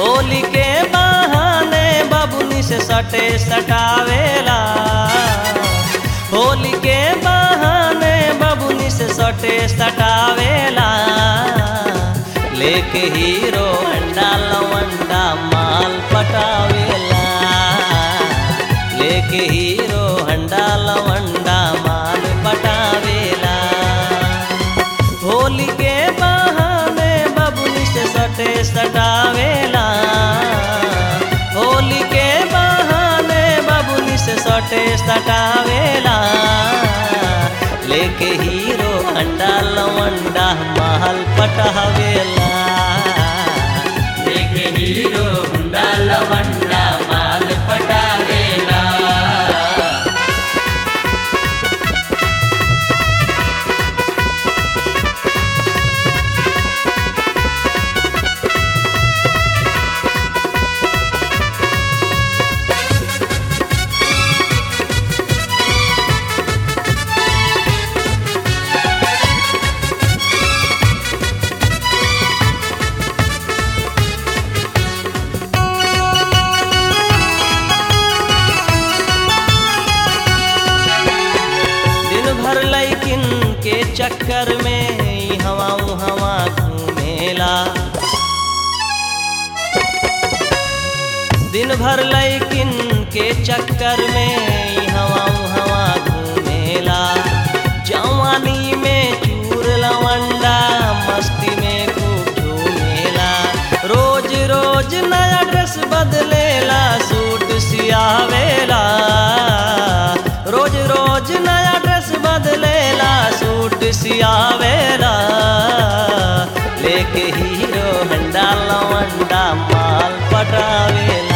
होली के बहाने बबुनी से सटे सटावेला होली के बहाने बबुनी से सटे सटावेला लेके हीरो अंडा लवंडा माल पटावेला लेके हीरो हंडा लवंडा माल पटावेला होली के बहाने बबुनी से सटे सटावेला होली के बहाने बबुनी से सटे सटावेला लेके हीरो अंडा लवंडा महल पटावेला लेके हीरो हुंडा लवंडा माल पटावेला दिन भर लैकिन के चक्कर में हवा हवा घूमेला दिन भर लैकिन के चक्कर में हवा हवा घूमेला जवानी में चूर लवंडा मस्ती में खूब झूमेला रोज रोज नया ड्रेस बदलेला सूट सियावेला रोज रोज नया ड्रेस बदलेला सूट सियावेला लेके हीरो हंडा लवंडा माल पटावेला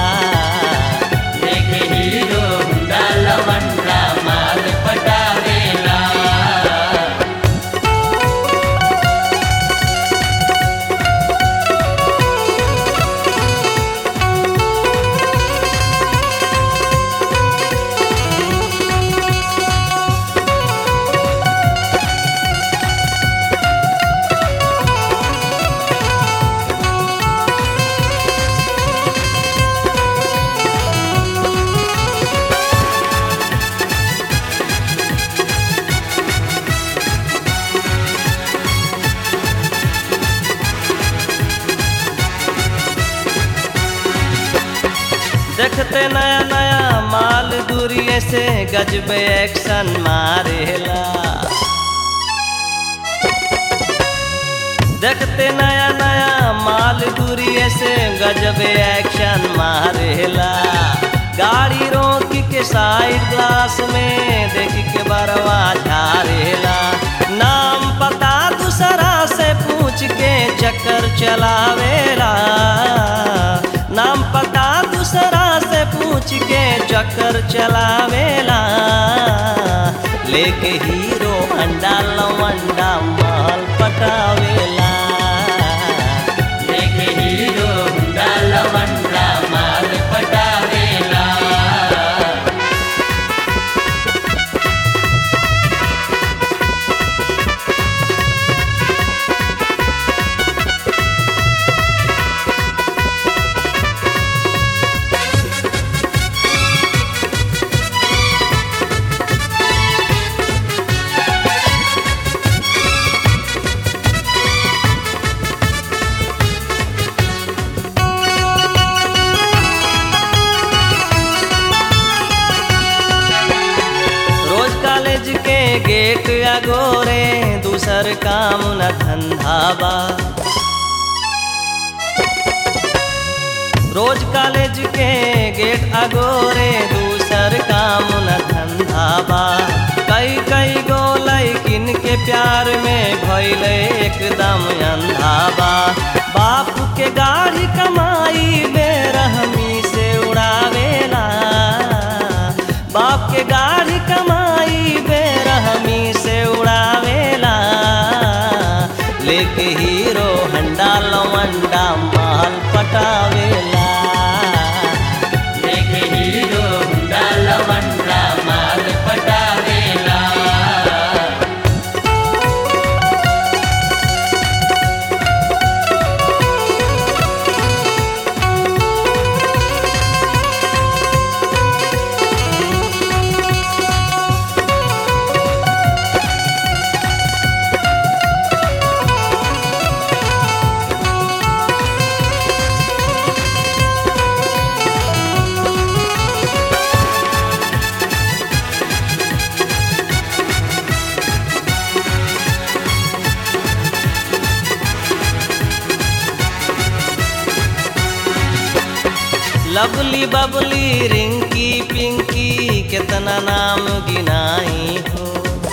लेके हीरो हुंडा लवंडा माल पटावेला देखते नया नया माल दूरिये से गजब एक्शन मारेला देखते नया नया माल दूरिये से गजब एक्शन मारेला गाड़ी रोक के साइड ग्लास में देख के बरवा झारेला नाम पता दूसरा से पूछ के चक्कर चलावेला नाम पता दूसरा से पूछ के चक्कर चलावेला लेके हीरो अंडा लवंडा माल पटावेला लेके हीरो हुंडा लवंडा माल पटावेला रोज कॉलेज के गेट अगोरे दूसर काम न धंधा बा रोज कॉलेज के गेट अगोरे दूसर काम न धंधा बा कई कई गो लैकिन के प्यार में भैले एकदम अंधा बा बाप के गाड़ी कमाई बेरहमी से उड़ावेला बाप के गाड़ी कमाई बेरहमी से उड़ावेला लेके हीरो हंडा लवंडा माल पटावेला लेके हीरो हुंडा लवंडा माल पटावेला लवली बबली रिंकी पिंकी कितना नाम गिनाई हो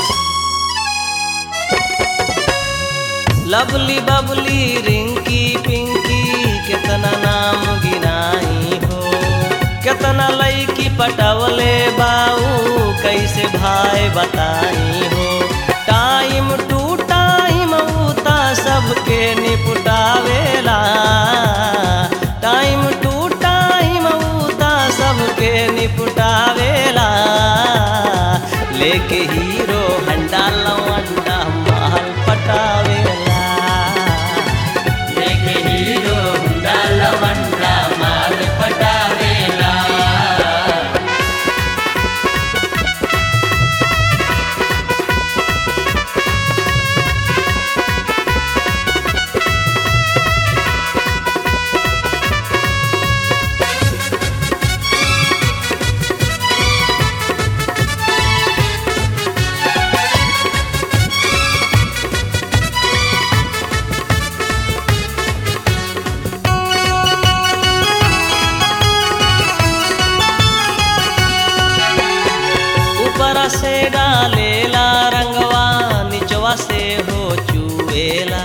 लवली बबली रिंकी पिंकी कितना नाम गिनाई हो कितना लईकी पटवले बाऊ कैसे भाई बताई हो टाइम टू टाइम उता सबके निपटावेला टाइम टू टाइम उता सबके निपटावेला लेके हीरो हंडा लवंडा माल पटावेला लेके हीरो हुंडा लवंडा माल पटावेला ऊपर से डालेला रंगवा निचवा से हो चुएला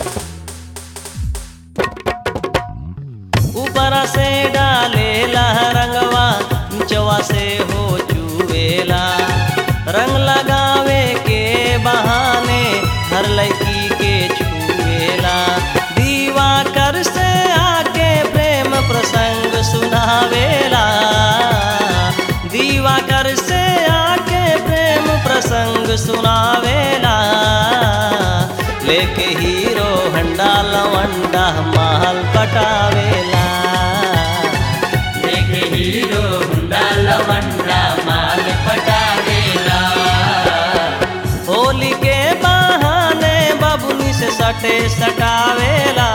ऊपर से डालेला रंगवा निचवा से हो चुएला रंग लगावे के बहाने हर लड़की के छुएला दीवा कर से आके प्रेम प्रसंग सुनावेला दीवा कर से आके प्रेम प्रसंग सुनावेला लेके हीरो हंडा लवंडा माल पटावेला लेके हीरो हुंडा लवंडा माल पटावेला होली के बहाने बबुनी से सटे सटावेला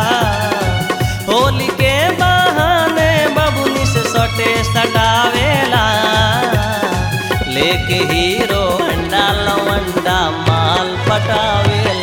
होली के बहाने बबुनी से सटे सटावेला लेके हीरो अंडा लवंडा माल पटावेला